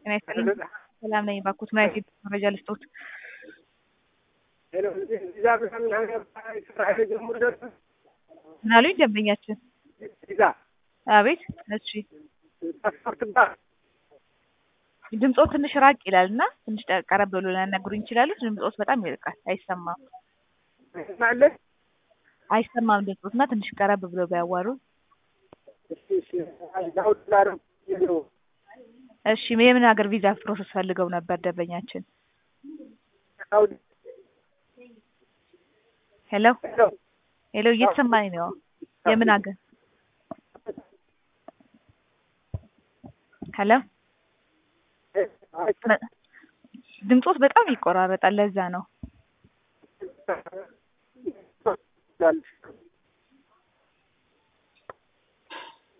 ጤና ይስጥልኝ። ሰላም ነኝ። እባክዎት ምን አይነት መረጃ ልስጦት? ቪዛ ምናምን ስራ ጀምሮ ደርስ ምን አሉኝ ደንበኛችን? ቪዛ አቤት። እሺ ፓስፖርት ባ ድምፆት ትንሽ ራቅ ይላል እና ትንሽ ቀረብ ብሎ ሊያናግሩኝ ይችላሉ? ድምፆት በጣም ይርቃል፣ አይሰማም አለ አይሰማም ድምፆት እና ትንሽ ቀረብ ብሎ ቢያዋሩ። ዳውድ ላረብ ነው እሺ የምን ሀገር ቪዛ ፕሮሰስ ፈልገው ነበር ደንበኛችን? ዳውድ ሄሎ ሄሎ ሄሎ፣ እየተሰማኝ ነው። የምን ሀገር? ሄሎ ድምፆት በጣም ይቆራረጣል፣ ለዛ ነው።